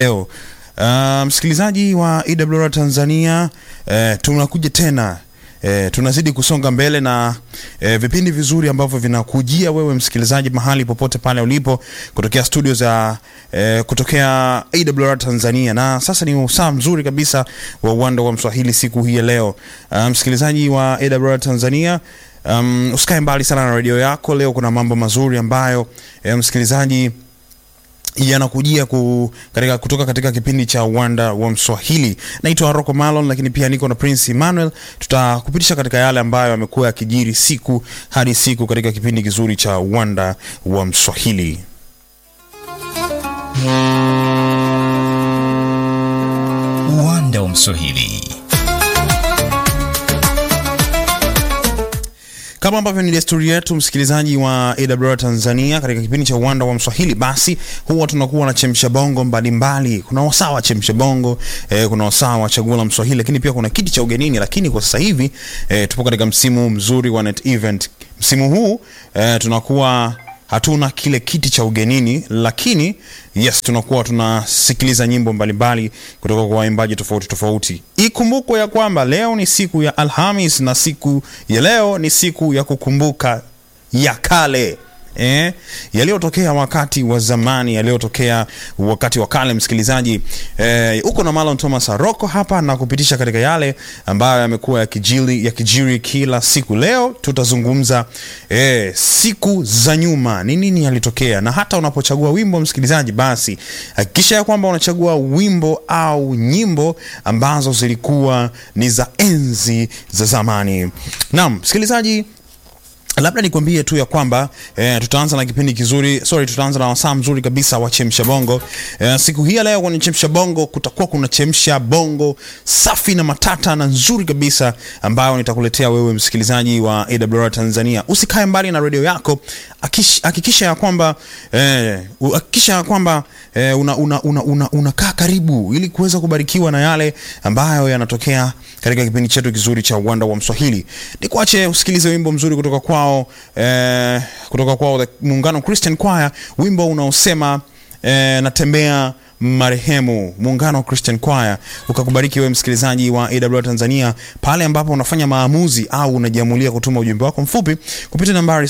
leo. Uh, msikilizaji wa EWR Tanzania, uh, tunakuja tena E, tunazidi kusonga mbele na e, vipindi vizuri ambavyo vinakujia wewe msikilizaji mahali popote pale ulipo kutokea studio za e, kutokea AWR Tanzania, na sasa ni usaa mzuri kabisa wa uwanda wa Mswahili siku hii ya leo. Uh, msikilizaji wa AWR Tanzania um, usikae mbali sana na redio yako. Leo kuna mambo mazuri ambayo e, msikilizaji yanakujia ku, katika, kutoka katika kipindi cha uwanda wa Mswahili. Naitwa Rocco Malon, lakini pia niko na Prince Emmanuel. Tutakupitisha katika yale ambayo yamekuwa yakijiri siku hadi siku katika kipindi kizuri cha uwanda wa Mswahili. Uwanda wa Mswahili. Kama ambavyo ni desturi yetu, msikilizaji wa AWR Tanzania, katika kipindi cha uwanda wa Mswahili, basi huwa tunakuwa na chemsha bongo mbalimbali. Kuna wasaa wa chemsha bongo eh, kuna wasaa wa chaguo la Mswahili, lakini pia kuna kiti cha ugenini. Lakini kwa sasa hivi eh, tupo katika msimu mzuri wa Net Event. Msimu huu eh, tunakuwa hatuna kile kiti cha ugenini, lakini yes, tunakuwa tunasikiliza nyimbo mbalimbali kutoka kwa waimbaji tofauti tofauti. Ikumbukwe ya kwamba leo ni siku ya Alhamis na siku ya leo ni siku ya kukumbuka ya kale eh, yaliyotokea wakati wa zamani, yaliyotokea wakati wa kale. Msikilizaji eh, uko na Marlon Thomas Aroko hapa na kupitisha katika yale ambayo yamekuwa yakijiri yakijiri kila siku. Leo tutazungumza eh, siku za nyuma, ni nini yalitokea, na hata unapochagua wimbo msikilizaji, basi hakikisha ya kwamba unachagua wimbo au nyimbo ambazo zilikuwa ni za enzi za zamani. Naam msikilizaji labda nikwambie tu ya kwamba eh, tutaanza na kipindi kizuri sorry, tutaanza na wasaa mzuri kabisa wa chemsha bongo eh, siku hii ya leo kwenye chemsha bongo kutakuwa kuna chemsha bongo safi na matata na nzuri kabisa ambayo nitakuletea wewe msikilizaji wa AWR Tanzania. Usikae mbali na redio yako, hakikisha ya kwamba eh, hakikisha ya kwamba eh, una, una, una, una, unakaa karibu ili kuweza kubarikiwa na yale ambayo yanatokea katika kipindi chetu kizuri cha uwanda wa Mswahili. Nikuache usikilize wimbo mzuri kutoka kwao eh, kutoka kwao Muungano Christian Choir, wimbo unaosema eh, natembea marehemu. Muungano Christian Choir ukakubariki wewe msikilizaji wa AWR Tanzania pale ambapo unafanya maamuzi au unajiamulia kutuma ujumbe wako mfupi kupitia nambari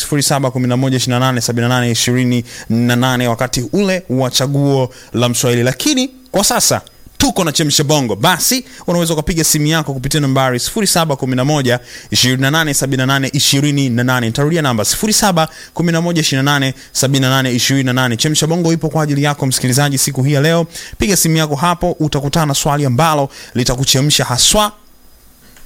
0711287828 wakati ule wa chaguo la Mswahili, lakini kwa sasa tuko na chemsha bongo, basi unaweza ukapiga simu yako kupitia nambari 0711 2878 28. Nitarudia namba 0711 2878 28. Chemsha bongo ipo kwa ajili yako msikilizaji siku hii ya leo. Piga simu yako hapo, utakutana na swali ambalo litakuchemsha haswa